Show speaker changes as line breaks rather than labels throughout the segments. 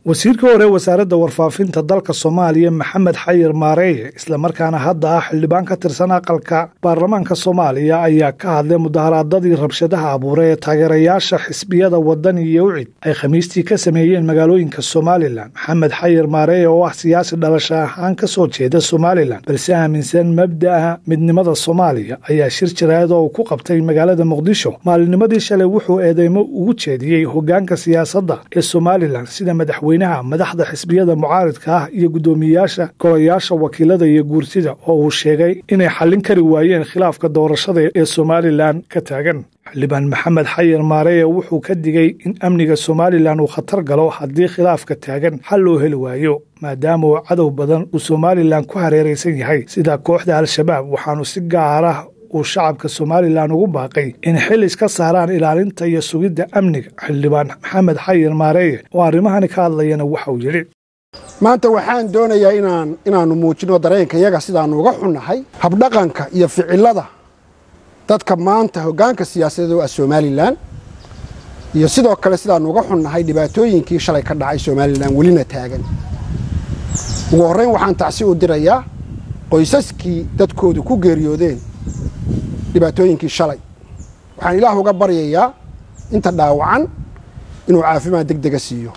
wasiirka hore wasaaradda warfaafinta dalka soomaaliya maxamed xayir maareeye islamarkaana hadda ah xildhibaan ka tirsan aqalka baarlamaanka soomaaliya ayaa ka hadlay mudaharaadadii rabshadaha abuuray ee taageerayaasha xisbiyada wadani iyo ucid ay khamiistii ka sameeyeen magaalooyinka somalilan maxamed xayir maareeye oo ah siyaasi dhalasho ahaan ka soo jeeda somalilan balse aaminsan mabda'a midnimada soomaaliya ayaa shir jaraa'id oo uu ku qabtay magaalada muqdisho maalinimadii shalay wuxuu eedeymo ugu jeediyey hogaanka siyaasadda ee somalilan sida madaxweynaha madaxda xisbiyada mucaaridka ah iyo guddoomiyeyaasha golayaasha wakiilada iyo guurtida oo uu sheegay inay xallin kari waayeen khilaafka doorashada ee somalilan ka taagan xildhibaan maxamed xayir maareeye wuxuu ka digay in amniga somalilan uu khatar galo haddii khilaafka taagan xal loo heli waayo maadaama uu cadow badan uu somalilan ku hareeraysan yahay sida kooxda al-shabaab waxaanu si gaarah uu shacabka somalilan ugu baaqay in xil iska saaraan ilaalinta iyo sugidda amniga xildhibaan maxamed xayir maareeye oo arrimahani ka hadlayana waxauu yidhi
maanta waxaan doonayaa inaan inaannu muujino dareenkayaga sidaannu uga xunnahay habdhaqanka iyo ficilada dadka maanta hoggaanka siyaasadeed oo ah somalilan iyo sidoo kale sidaannu uga xunnahay dhibaatooyinkii shalay ka dhacay somalilan welina taagan ugu horrayn waxaan tacsi u dirayaa qoysaskii dadkoodu ku geeriyoodeen dhibaatooyinkii shalay waxaan ilaah uga baryayaa inta dhaawacan inuu caafimaad deg dega siiyo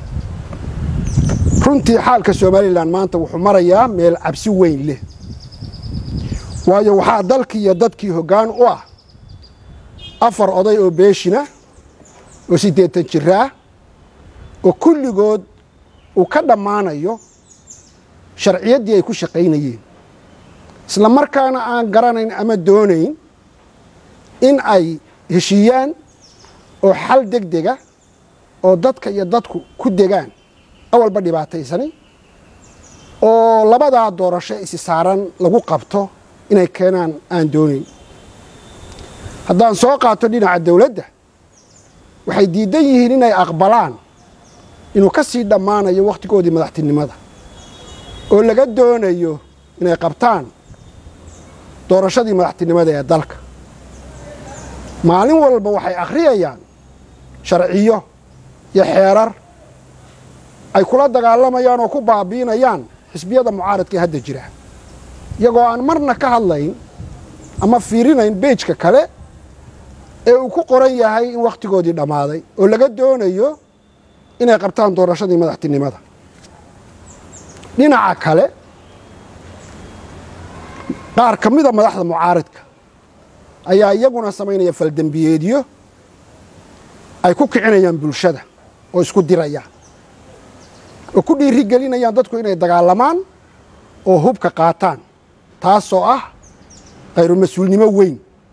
runtii xaalka somalilan maanta wuxuu marayaa meel cabsi weyn leh waayo waxaa dalkii iyo dadkii hoggaan u ah afar oday oo beeshina oo siddeetan jiraah oo kulligood uu ka dhammaanayo sharciyaddii ay ku shaqaynayeen isla markaana aan garanayn ama doonayn in ay heshiiyaan oo xal deg dega oo dadka iyo dadku ku degaan awalba dhibaataysani oo labadaa doorasho isi saaran lagu qabto inay keenaan aan doonayn haddaan soo qaato dhinaca dawladda waxay diidan yihiin inay aqbalaan inuu ka sii dhammaanayo wakhtigoodii madaxtinimada oo laga doonayo inay qabtaan doorashadii madaxtinimada ee dalka maalin walba waxay akhriyayaan sharciyo iyo xeerar ay kula dagaalamayaan oo ku baabi'inayaan xisbiyada mucaaradka ee hadda jira iyagoo aan marna ka hadlayn ama fiirinayn beejka kale ee uu ku qoran yahay in wakhtigoodii dhammaaday oo laga doonayo inay qabtaan doorashadii madaxtinimada dhinaca kale qaar ka mida madaxda mucaaridka ayaa iyaguna samaynaya faldembiyeedyo ay ku kicinayaan bulshada oo isku dirayaan oo ku dhiiri gelinayaan dadku inay dagaalamaan oo hubka qaataan taasoo ah khayru mas-uulnimo weyn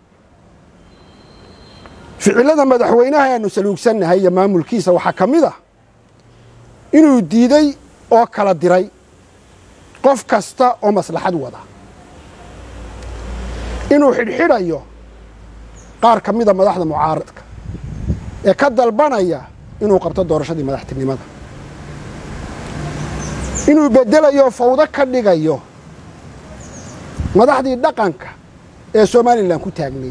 ficillada madaxweynaha aanu saluugsannahay iyo maamulkiisa waxaa ka mid ah inuu diiday oo kala diray qof kasta oo maslaxad wada inuu xidhxidhayo qaar ka mida madaxda mucaaradka ee ka dalbanaya inuu qabto doorashadii madaxtinimada inuu beddelayo fawdo ka dhigayo madaxdii dhaqanka ee somalilan ku taagnay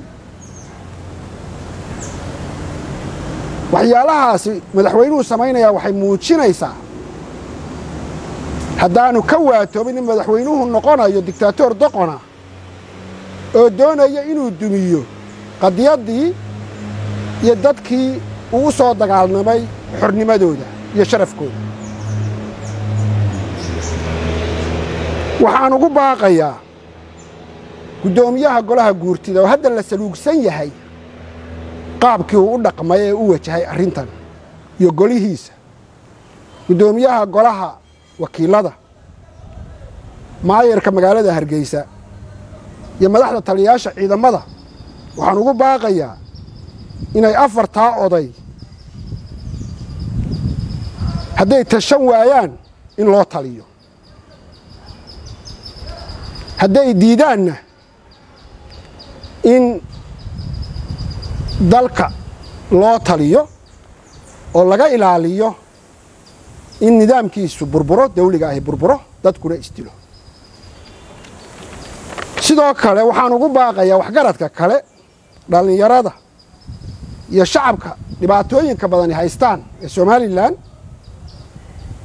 waxyaalahaasi madaxweynuhu samaynayaa waxay muujinaysaa haddaanu ka waatoobin in madaxweynuhu noqonayo dictaatoor doqona oo doonaya inuu dumiyo qadiyaddii iyo dadkii uu u soo dagaalnamay xornimadooda iyo sharafkooda waxaan ugu baaqayaa guddoomiyaha golaha guurtida oo hadda la saluugsan yahay qaabkii uu u dhaqmay ee u wajahay arrintan iyo golihiisa guddoomiyaha golaha wakiilada maayarka magaalada hargeysa iyo madaxda taliyayaasha ciidamada waxaan ugu baaqayaa inay afartaa oday hadday tashan waayaan in loo taliyo hadday diidaanna in dalka loo taliyo oo laga ilaaliyo in nidaamkiisu burburo dawliga ahi burburo dadkuna isdilo sidoo kale waxaan ugu baaqayaa waxgaradka kale dhallinyarada iyo shacabka dhibaatooyinka badani haystaan ee somalilan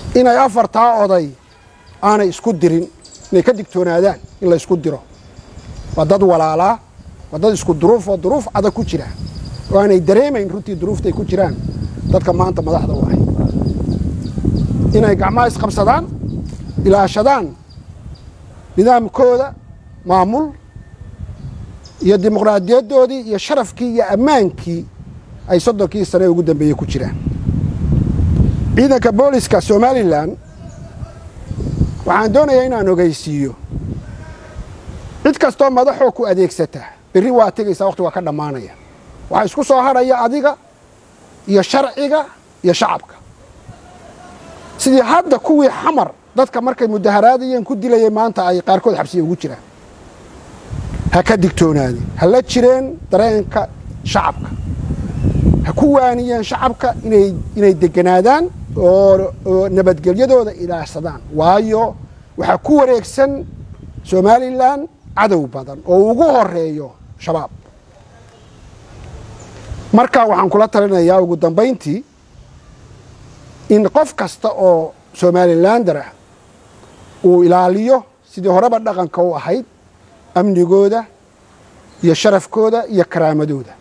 inay afartaa oday aanay isku dirin inay ka digtoonaadaan in la ysku diro waa dad walaalaa waa dad isku duruuf oo duruuf adag ku jira oo aanay dareemayn runtii duruuftay ku jiraan dadka maanta madaxda u ahay inay gacmaha isqabsadaan ilaashadaan nidaamkooda maamul iyo dimuqraadiyadoodii iyo sharafkii iyo ammaankii ay soddonkii sane ugu dambeeyey ku jiraan ciidanka booliska somalilan waxaan doonayaa inaan ogeysiiyo cid kastoo madaxoo ku adeegsata berri waa tegaysaa waqti waa ka dhammaanaya waxaa isku soo hadhaya adiga iyo sharciga iyo shacabka sidii hadda kuwii xamar dadka markay mudaharaadayeen ku dilayay maanta ay qaarkood xabsiya ugu jiraan ha ka digtoonaadeen ha la jireen dareenka shacabka ha ku waaniyeen shacabka inay inay deganaadaan oo nabadgelyadooda ilaashsadaan waayo waxaa ku wareegsan somalilan cadow badan oo ugu horeeyo shabaab marka waxaan kula talinayaa ugu dambayntii in qof kasta oo somalilander ah uu ilaaliyo sidii horeba dhaqanka u ahayd amnigooda iyo sharafkooda iyo karaamadooda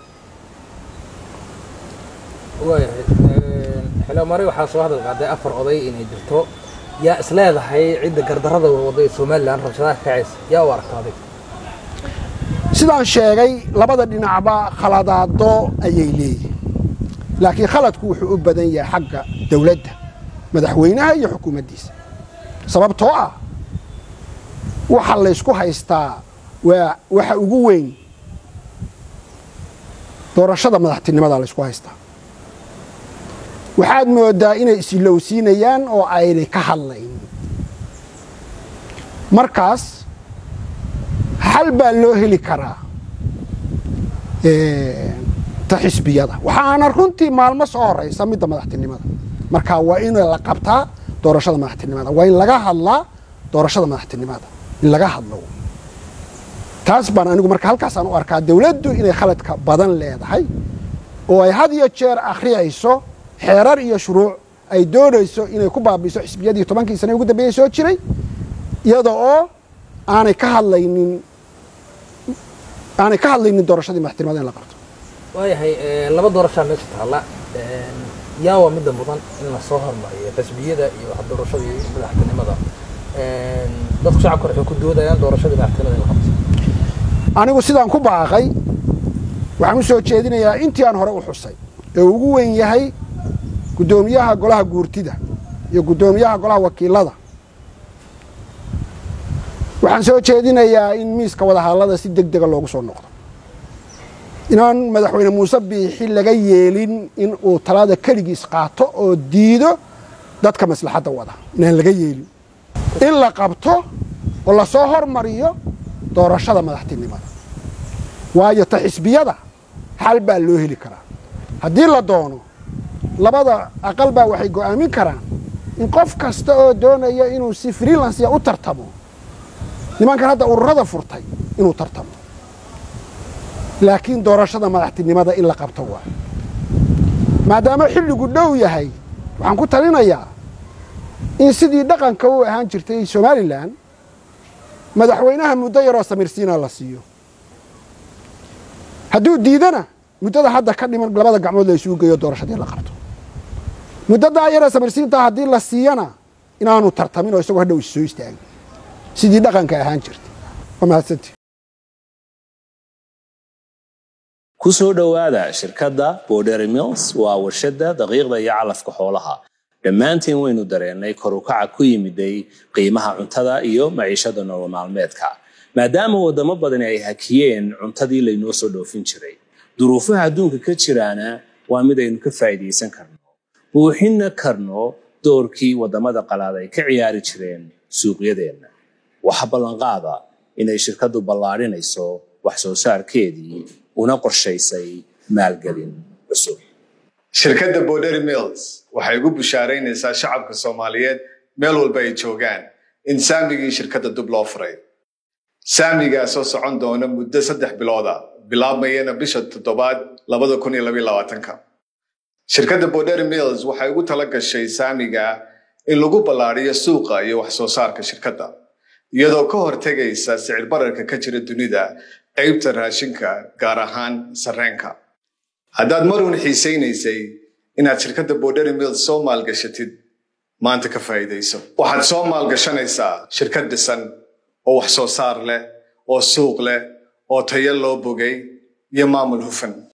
waayahay xildhibaan waxaa soo hadal qaaday afar oday inay jirto yaa is leedahay cidda gardarrada waday somalilan rabshadaha kacaysa yaa u aragta adig
sidaan sheegay labada dhinacba khaladaado ayay leeyihin laakiin khaladku wuxuu u badan yahay xagga dowladda madaxweynaha iyo xukuumaddiisa sababtoo ah waxa laysku haystaa waa waxa ugu weyn doorashada madaxtinimada laysku haystaa waxaad moodaa inay isilowsiinayaan oo aynay ka hadlayn markaas xal baa loo heli karaa ta xisbiyada waxaana runtii maalmo soo horaysa midda madaxtinimada marka waa in la qabtaa doorashada madaxtinimada waa in laga hadlaa doorashada madaxtinimada in laga hadlo taas baan anigu marka halkaasaan u arkaa dowladdu inay khaladka badan leedahay oo ay had iyo jeer akhriyayso xeerar iyo shuruuc ay doonayso inay ku baabiiso xisbiyadii tobankii sane ugu dambeeyey soo jiray iyada oo aanay ka hadlaynin aanay ka hadlaynin doorashadii madaxtinimada in la qabto
waayahay laba doorashaa meesha taalla yaa waa midda mudan in lasoo hormariyo xisbiyada iyo doorashadii madaxtinimada dadku shacabka waxay ku doodayaan doorashadii madaxtinimada in la qabto
anigu sidaan ku baaqay waxaan u soo jeedinayaa intii aan hore u xusay ee ugu weyn yahay guddoomiyaha golaha guurtida iyo guddoomiyaha golaha wakiilada waxaan soo jeedinayaa in miiska wadahadallada si deg dega loogu soo noqdo inaan madaxweyne muuse biixi laga yeelin in uu talada keligiis qaato oo diido dadka maslaxadda wada inaan laga yeelin in la qabto oo lasoo hormariyo doorashada madaxtinimada waayo ta xisbiyada xal baa loo heli karaa haddii la doono labada aqal baa waxay go'aamin karaan in qof kasta oo doonaya inuu si freelansiya u tartamo nimankan hadda ururada furtay inuu tartamo laakiin doorashada madaxtinimada in la qabto waa maadaama xilligu dhow yahay waxaan ku talinayaa in sidii dhaqanka u ahaan jirtay somalilan madaxweynaha muddo yaroo samirsiina la siiyo hadduu diidana muddada hadda ka dhiman labada gacmood la isugu geeyo doorashadii la qabto muddadaa yaree samirsiintaa haddii la siiyana inaanu tartamin oo isagoo hadhow is soo istaagin sidii dhaqanka ahaan jirtay waa mahadsanti
ku soo dhowaada shirkadda bordery mills waa warshadda daqiiqda iyo calafka xoolaha dhammaantiin waynu dareennay kor u kaca ku yimiday qiimaha cuntada iyo maciishada nolol maalmeedka maadaama waddamo badani ay hakiyeen cuntadii laynoo soo dhoofin jiray duruufaha adduunka ka jiraana waa mid aynu ka faa'iidaysan karno buuxinna karno doorkii waddamada qalaad ay ka ciyaari jireen suuqyadeenna waxa ballanqaada inay shirkaddu ballaadhinayso wax soo saarkeedii una qorshaysay maalgelin cusub
shirkadda bordery mills waxay ugu bushaaraynaysaa shacabka soomaaliyeed meel walba ay joogaan in saamigii shirkadda dub loo furay saamigaasoo socon doona muddo saddex bilooda bilaabmayana bisha toddobaad labada kun iyo labaiyo labaatanka shirkadda bordery mills waxay ugu tala gashay saamiga in lagu ballaadhiyo suuqa iyo wax soo saarka shirkadda iyadoo ka hortegaysa sicir bararka ka jira dunida qaybta raashinka gaar ahaan sarreenka haddaad maruun xiisaynaysay inaad shirkadda borderi mills soo maalgashatid maanta ka faa'iidayso waxaad soo maalgashanaysaa shirkad dhisan oo wax soo saar leh oo suuq leh oo tayo loo bogay iyo maamul hufan